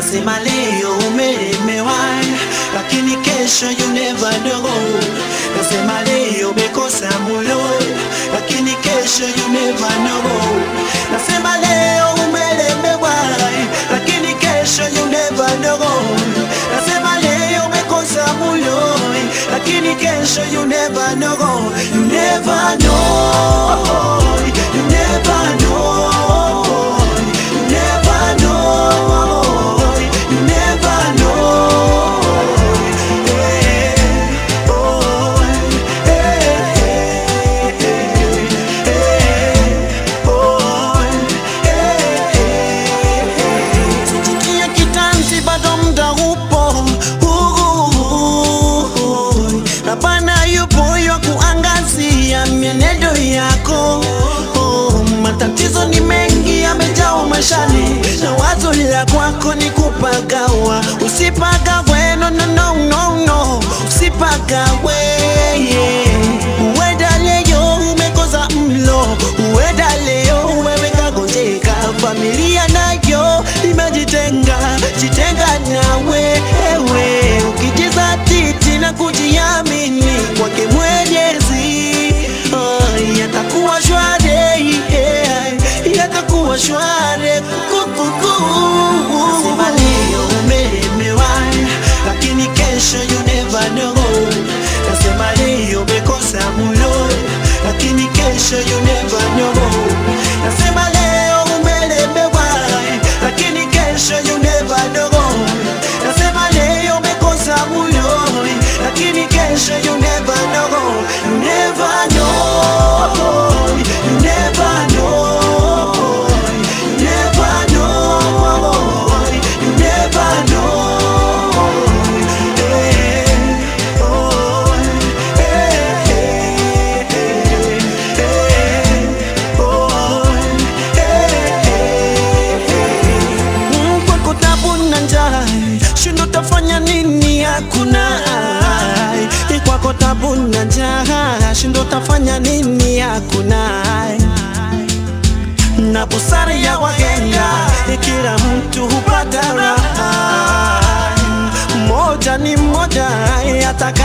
Nasema leo umelemewa, lakini kesho you never know. Nasema leo umekosa mulo, lakini kesho you never know. Nasema leo umelemewa, lakini kesho you never know. Nasema leo umekosa mulo, lakini kesho you never know. You never know. You never know. You never know. You never know. Hey, oh, hey, hey, hey, oh, hey, hey. Sijitie kitanzi bado mda upo Uhuhu. na Bwana yupo yo kuangazia mienendo yako Oh, matatizo ni mengi yamejaa maishani na wazo la kwako ni kupagawa usipagawe no, no, no, no, no. usipagawe yeah. Uenda leo umekosa mlo, uenda leo wewe kagonjeka, familia nayo imejitenga, jitenga nawe ewe, ukijiza titi na kujiamini kwake Mwenyezi, oh, yatakuwa shwari yeah, yatakuwa shwari kukuku. Nasema leo umelemewa, lakini kesho you never know. Nasema leo umekosa mulo, lakini kesho you never know. Nasema leo umelemewa, lakini kesho you never know. Nasema leo umekosa mulo, lakini kesho you never know. You never know. You never know. You never know. You never know. Hey, oh, hey, hey, hey, oh, hey, hey. Mm, kwako tabu na njaa, shindo tafanya nini? Hakuna ai. kwako tabu na njaa, shindo tafanya nini? Hakuna ai na busara ya wahenga, kila mtu hupata raha. Moja ni moja, hata